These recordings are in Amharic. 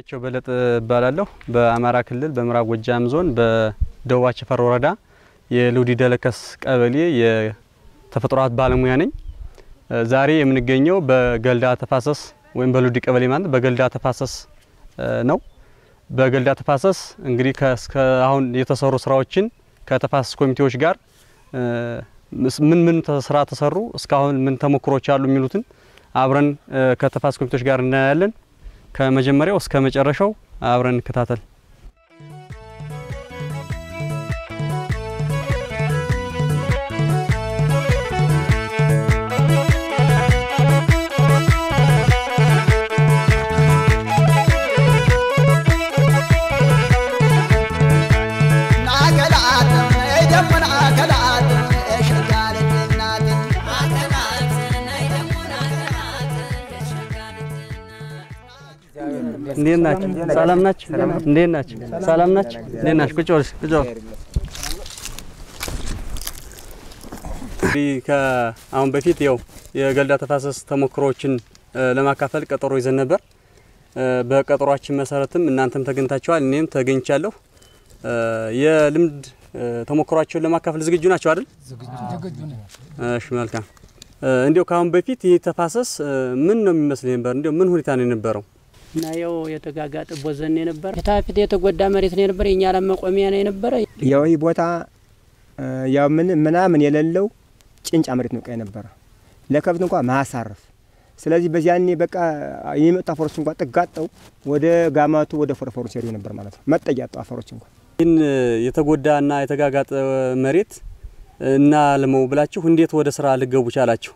ቸው በለጠ እባላለሁ። በአማራ ክልል በምዕራብ ጎጃም ዞን በደቡብ አቸፈር ወረዳ የሉዲ ደለከስ ቀበሌ የተፈጥሮ ሀብት ባለሙያ ነኝ። ዛሬ የምንገኘው በገልዳ ተፋሰስ ወይም በሉዲ ቀበሌ ማለት በገልዳ ተፋሰስ ነው። በገልዳ ተፋሰስ እንግዲህ አሁን የተሰሩ ስራዎችን ከተፋሰስ ኮሚቴዎች ጋር ምን ምን ስራ ተሰሩ፣ እስካሁን ምን ተሞክሮች አሉ የሚሉትን አብረን ከተፋሰስ ኮሚቴዎች ጋር እናያለን። ከመጀመሪያው እስከ መጨረሻው አብረን እንከታተል። እንዴት ናችሁ? ሰላም ናችሁ? እንዴት ናችሁ? ሰላም ናችሁ? እንዴት ናችሁ? ቁጭ በል ቁጭ በል። እንግዲህ ከአሁን በፊት ያው የገልዳ ተፋሰስ ተሞክሮዎችን ለማካፈል ቀጠሮ ይዘን ነበር። በቀጠሯችን መሰረትም እናንተም ተገኝታችኋል፣ እኔም ተገኝቻለሁ። የልምድ ተሞክሯቸውን ለማካፈል ዝግጁ ናቸው አይደል? እሺ፣ መልካም። እንዲያው ከአሁን በፊት ይህ ተፋሰስ ምን ነው የሚመስል ነበር? እንዲያው ምን ሁኔታ ነው የነበረው? እና ያው የተጋጋጠ ቦዘን የነበረ ፊታፊት የተጎዳ መሬት ነው የነበረ። የኛ ላም መቆሚያ ነው የነበረ። ያው ይህ ቦታ ያው ምን ምናምን የሌለው ጭንጫ መሬት ነው የነበረ ለከብት እንኳ ማሳረፍ። ስለዚህ በዚያኔ በቃ የሚመጡ አፈሮች እንኳ ጥጋጠው ወደ ጋማቱ ወደ ፎረፎሩ ሲሄዱ ነበር ማለት ነው። መጠጊያ ያጡ አፈሮች እንኳ ይህን የተጎዳና የተጋጋጠ መሬት እና ልመው ብላችሁ እንዴት ወደ ስራ ልገቡ ቻላችሁ?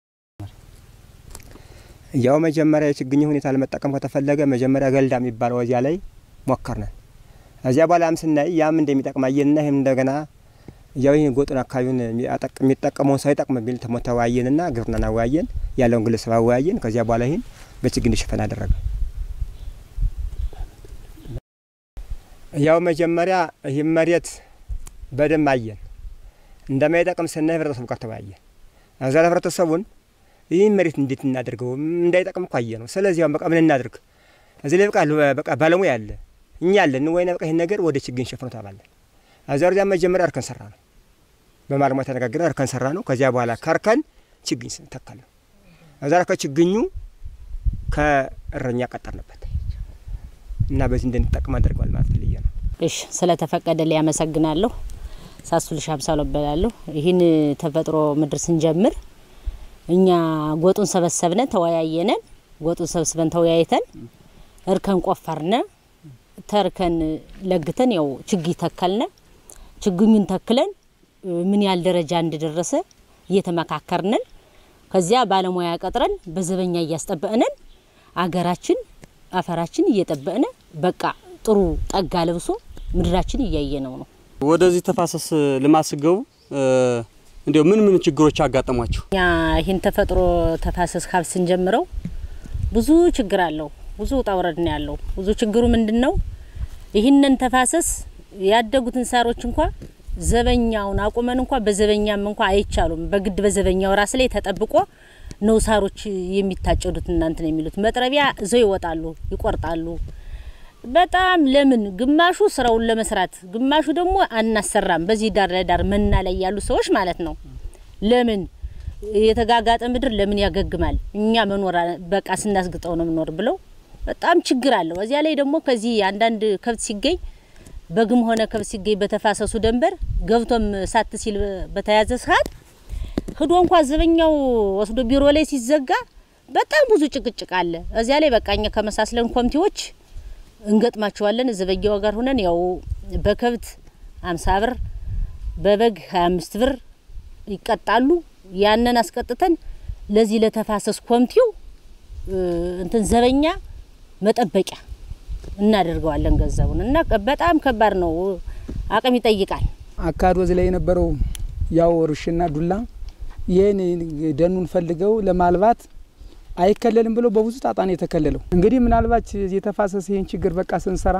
ያው መጀመሪያ የችግኝ ሁኔታ ለመጠቀም ከተፈለገ መጀመሪያ ገልዳ የሚባለው ወዚያ ላይ ሞከርነን። እዚያ በኋላም ስናይ ያም እንደሚጠቅም አየንና ይህም እንደገና ያው ይህን ጎጡን አካባቢውን የሚጠቀመውን ሰው ይጠቅም የሚል ተወያየንና ግብርናን አወያየን፣ ያለውን ግለሰብ አወያየን። ከዚያ በኋላ ይህን በችግኝ እንዲሸፈን አደረገ። ያው መጀመሪያ ይህም መሬት በደንብ አየን፣ እንደማይጠቅም ስናይ ህብረተሰቡ ጋር ተወያየን። እዛ ህብረተሰቡን ይህን መሬት እንዴት እናደርገው እንዳይጠቅም እኮ አየ ነው። ስለዚህ አሁን በቃ ምን እናድርግ? እዚህ ላይ በቃ በቃ ባለሙያ አለ እኛ አለን ወይ በቃ ይህን ነገር ወደ ችግኝ ሸፍኖ ተባለን። እዛ ወዲያ መጀመሪያ እርከን ሰራ ነው፣ በባለሙያ ተነጋግረን እርከን ሰራ ነው። ከዚያ በኋላ ከእርከን ችግኝ ተከል ነው። እዛ ከችግኙ ከእረኛ ቀጠርንበት እና በዚህ እንድንጠቅም አድርገዋል ማለት ልየ ነው። እሺ ስለተፈቀደ ላይ ያመሰግናለሁ። ሳሱልሽ አምሳሎ እባላለሁ። ይህን ተፈጥሮ ምድር ስንጀምር እኛ ጎጡን ሰበሰብነ ተወያየነን። ጎጡን ሰብስበን ተወያይተን እርከን ቆፈርነ። ተርከን ለግተን ያው ችግኝ ተከልነ። ችግኙን ተክለን ምን ያህል ደረጃ እንደደረሰ እየተመካከርነን ከዚያ ባለሙያ ቀጥረን በዘበኛ እያስጠበቅነን አገራችን አፈራችን እየጠበቅነ በቃ ጥሩ ጠጋ ለብሶ ምድራችን እያየ ነው ነው ወደዚህ ተፋሰስ ልማት ስገቡ እንዲያው ምን ምን ችግሮች አጋጠሟችሁ? እኛ ይህን ተፈጥሮ ተፋሰስ ካብ ስንጀምረው ብዙ ችግር አለው። ብዙ ውጣ ውረድ ነው ያለው። ብዙ ችግሩ ምንድን ነው? ይህንን ተፋሰስ ያደጉትን ሳሮች እንኳ ዘበኛውን አቁመን እንኳ በዘበኛም እንኳ አይቻሉም። በግድ በዘበኛው ራስ ላይ ተጠብቆ ነው ሳሮች የሚታጨዱት። እናንትን የሚሉት መጥረቢያ እዘው ይወጣሉ፣ ይቆርጣሉ። በጣም ለምን ግማሹ ስራውን ለመስራት ግማሹ ደግሞ አናሰራም። በዚህ ዳር ለዳር መና ላይ ያሉ ሰዎች ማለት ነው። ለምን የተጋጋጠ ምድር ለምን ያገግማል? እኛ መኖር በቃ ስናስግጠው ነው ምኖር ብለው በጣም ችግር አለው። እዚያ ላይ ደግሞ ከዚህ አንዳንድ ከብት ሲገኝ በግም ሆነ ከብት ሲገኝ በተፋሰሱ ደንበር ገብቶም ሳት ሲል በተያዘ ሰዓት ህዶ እንኳ ዘበኛው ወስዶ ቢሮ ላይ ሲዘጋ በጣም ብዙ ጭቅጭቅ አለ። እዚያ ላይ በቃ እኛ ከመሳስለን ኮሚቴዎች እንገጥማቸዋለን ዘበኛው ጋር ሆነን ያው በከብት አምሳ ብር በበግ ሀያ አምስት ብር ይቀጣሉ። ያንን አስቀጥተን ለዚህ ለተፋሰስ ኮሚቴው እንትን ዘበኛ መጠበቂያ እናደርገዋለን ገንዘቡን እና በጣም ከባድ ነው፣ አቅም ይጠይቃል። አካዶ እዚህ ላይ የነበረው ያው ርሽና ዱላ ይህን ደኑን ፈልገው ለማልባት አይከለልም ብሎ በብዙ ጣጣ ነው የተከለለው። እንግዲህ ምናልባት የተፋሰሰ ይህን ችግር በቃ ስንሰራ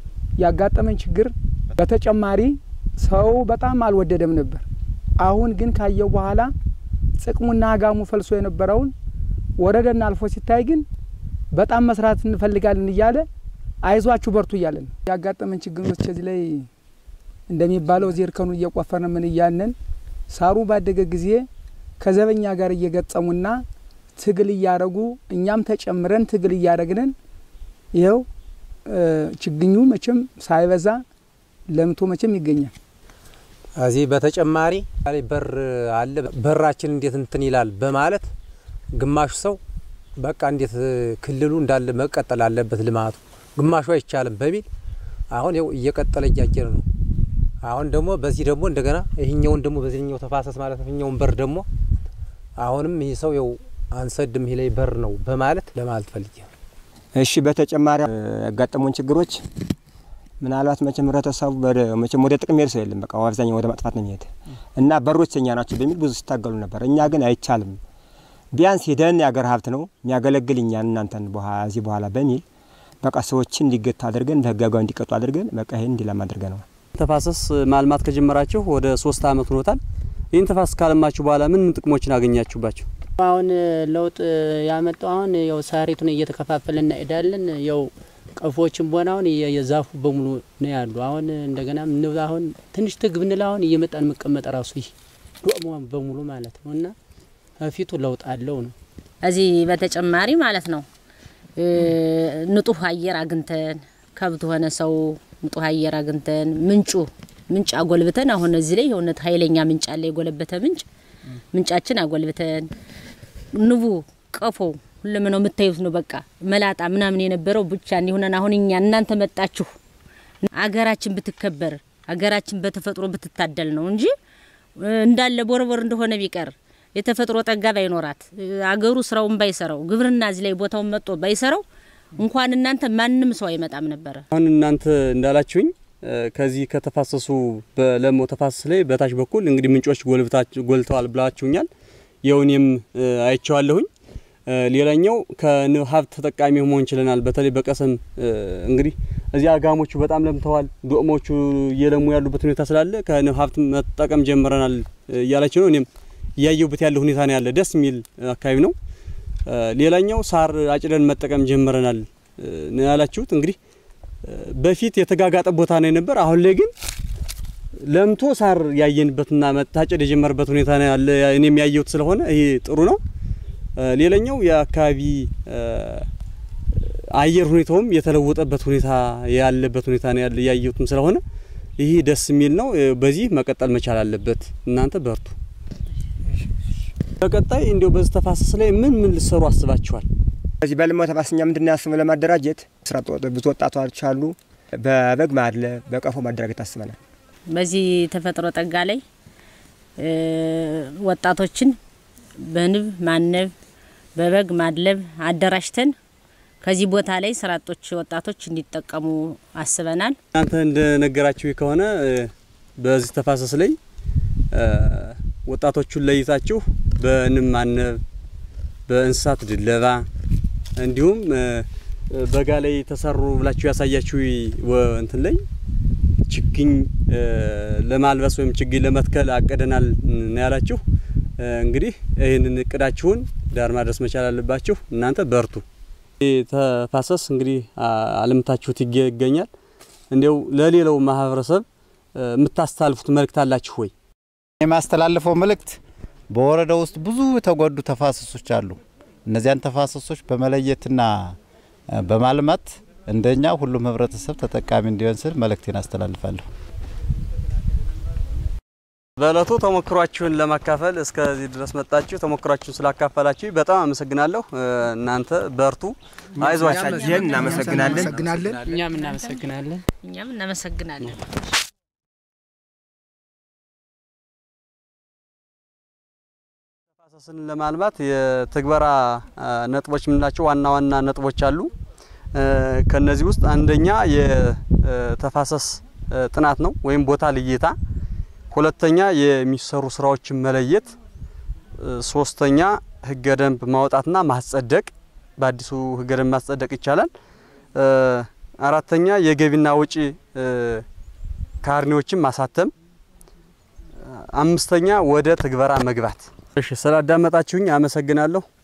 ያጋጠመን ችግር በተጨማሪ ሰው በጣም አልወደደም ነበር። አሁን ግን ካየው በኋላ ጥቅሙና አጋሙ ፈልሶ የነበረውን ወረደና አልፎ ሲታይ ግን በጣም መስራት እንፈልጋለን እያለ አይዟችሁ በርቱ እያለን ነው ያጋጠመን ችግሮች እዚህ ላይ እንደሚባለው እዚህ እርከኑ እየቆፈርን ምን እያለን ሳሩ ባደገ ጊዜ ከዘበኛ ጋር እየገጠሙና ትግል እያደረጉ እኛም ተጨምረን ትግል እያደረግንን ይኸው ችግኙ መቼም ሳይበዛ ለምቶ መቼም ይገኛል። እዚህ በተጨማሪ በር አለ። በራችን እንዴት እንትን ይላል በማለት ግማሹ ሰው በቃ እንዴት ክልሉ እንዳለ መቀጠል አለበት ልማቱ፣ ግማሹ አይቻልም በሚል አሁን ይኸው እየቀጠለ እያጀረ ነው። አሁን ደግሞ በዚህ ደግሞ እንደገና ይህኛውን ደግሞ በዚህኛው ተፋሰስ ማለት ነው ይህኛውን በር ደግሞ አሁንም ይህ ሰው ይኸው አንሰድም ይህ ላይ በር ነው በማለት ለማለት ፈልጌ ነው። እሺ በተጨማሪ ያጋጠሙን ችግሮች ምናልባት መቼም ህብረተሰቡ መቼም ወደ ጥቅም ሄድ ሰው የለም። በቃ አብዛኛው ወደ ማጥፋት ነው የሚሄድ እና በሮች የኛ ናቸው በሚል ብዙ ሲታገሉ ነበር። እኛ ግን አይቻልም፣ ቢያንስ ሄደን የአገር ሀብት ነው የሚያገለግል እኛን እናንተን እዚህ በኋላ በሚል በቃ ሰዎችን እንዲገቱ አድርገን በህጋጋዊ እንዲቀጡ አድርገን በቃ ይህን እንዲለማ አድርገን ነው። ተፋሰስ ማልማት ከጀመራችሁ ወደ ሶስት አመት ሆኖታል። ይህን ተፋሰስ ካለማችሁ በኋላ ምን ምን ጥቅሞችን አገኛችሁባቸው? አሁን ለውጥ ያመጣው አሁን ያው ሳሪቱን እየተከፋፈለ እናሄዳለን። ያው ቀፎዎችን ቦና አሁን የዛፉ በሙሉ ነው ያሉ። አሁን እንደገና ንብ አሁን ትንሽ ትግ ብንል አሁን እየመጣን መቀመጥ ራሱ ይህ ዶሞ በሙሉ ማለት ነው እና ፊቱ ለውጥ አለው ነው። እዚህ በተጨማሪ ማለት ነው ንጡህ አየር አግኝተን ከብት ሆነ ሰው ንጡህ አየር አግኝተን ምንጩ ምንጭ አጎልብተን አሁን እዚህ ላይ የእውነት ኃይለኛ ምንጭ አለ፣ የጎለበተ ምንጭ ምንጫችን አጎልብተን ንቡ ቀፎ ሁሉም ነው የምታዩት ነው። በቃ መላጣ ምናምን የነበረው ብቻ እንዲሆነን አሁን እኛ እናንተ መጣችሁ አገራችን ብትከበር አገራችን በተፈጥሮ ብትታደል ነው እንጂ እንዳለ ቦርቦር እንደሆነ ቢቀር የተፈጥሮ ጠጋ ባይኖራት አገሩ ስራውን ባይሰራው ግብርና እዚህ ላይ ቦታውን መጥቶ ባይሰራው እንኳን እናንተ ማንም ሰው አይመጣም ነበረ። አሁን እናንተ እንዳላችሁኝ ከዚህ ከተፋሰሱ በለሞ ተፋሰስ ላይ በታች በኩል እንግዲህ ምንጮች ጎልተዋል ብላችሁኛል። የውኔም አይቼዋለሁኝ። ሌላኛው ከንብ ሀብት ተጠቃሚ መሆን ችለናል። በተለይ በቀሰም እንግዲህ እዚህ አጋሞቹ በጣም ለምተዋል። ዶቅሞቹ እየለሙ ያሉበት ሁኔታ ስላለ ከንብ ሀብት መጠቀም ጀምረናል እያላችሁ ነው። እኔም እያየሁበት ያለ ሁኔታ ነው ያለ። ደስ የሚል አካባቢ ነው። ሌላኛው ሳር አጭደን መጠቀም ጀምረናል ነው ያላችሁት። እንግዲህ በፊት የተጋጋጠ ቦታ ነው የነበር። አሁን ላይ ግን ለምቶ ሳር ያየንበትና መታጨድ የጀመረበት ሁኔታ ነው ያለ። እኔም ያየሁት ስለሆነ ይሄ ጥሩ ነው። ሌላኛው የአካባቢ አየር ሁኔታውም የተለወጠበት ሁኔታ ያለበት ሁኔታ ነው ያለ ያየሁትም ስለሆነ ይህ ደስ የሚል ነው። በዚህ መቀጠል መቻል አለበት። እናንተ በርቱ። በቀጣይ እንዲያው በዚህ ተፋሰስ ላይ ምን ምን ልሰሩ አስባችኋል? በዚህ በልሞ ተፋሰኛ ምንድን ያስበው ለማደራጀት ስራ ብዙ ወጣቶች አሉ። በበግ ማድለብ፣ በቀፎ ማደራጀት አስበናል። በዚህ ተፈጥሮ ጠጋ ላይ ወጣቶችን በንብ ማነብ በበግ ማድለብ አደራጅተን ከዚህ ቦታ ላይ ስራ አጦች ወጣቶች እንዲጠቀሙ አስበናል። እናንተ እንደነገራችሁ ከሆነ በዚህ ተፋሰስ ላይ ወጣቶቹን ለይታችሁ በንብ ማነብ፣ በእንስሳት ድለባ እንዲሁም በጋ ላይ ተሰሩ ብላችሁ ያሳያችሁ እንትን ላይ ችግኝ ለማልበስ ወይም ችግኝ ለመትከል አቅደናል ነው ያላችሁ። እንግዲህ ይህንን እቅዳችሁን ዳር ማድረስ መቻል አለባችሁ። እናንተ በርቱ። ተፋሰስ እንግዲህ አልምታችሁት ይገኛል። እንዲያው ለሌላው ማህበረሰብ የምታስተላልፉት መልእክት አላችሁ ወይ? የማስተላልፈው መልእክት በወረዳው ውስጥ ብዙ የተጎዱ ተፋሰሶች አሉ። እነዚያን ተፋሰሶች በመለየትና በማልማት እንደኛ ሁሉም ህብረተሰብ ተጠቃሚ እንዲሆን ስል መልእክቴን አስተላልፋለሁ። በእለቱ ተሞክሯችሁን ለማካፈል እስከዚህ ድረስ መጣችሁ። ተሞክሯችሁን ስላካፈላችሁ በጣም አመሰግናለሁ። እናንተ በርቱ፣ አይዟችሁ። ይህን እናመሰግናለን። እኛም እናመሰግናለን። እኛም እናመሰግናለን። ተፋሰስን ለማልማት የትግበራ ነጥቦች የምንላቸው ዋና ዋና ነጥቦች አሉ። ከነዚህ ውስጥ አንደኛ የተፋሰስ ጥናት ነው ወይም ቦታ ልየታ፣ ሁለተኛ የሚሰሩ ስራዎችን መለየት፣ ሶስተኛ ህገ ደንብ ማውጣትና ማስጸደቅ፣ በአዲሱ ህገ ደንብ ማስጸደቅ ይቻላል። አራተኛ የገቢና ወጪ ካርኔዎችን ማሳተም፣ አምስተኛ ወደ ትግበራ መግባት። እሺ ስላዳመጣችሁኝ አመሰግናለሁ።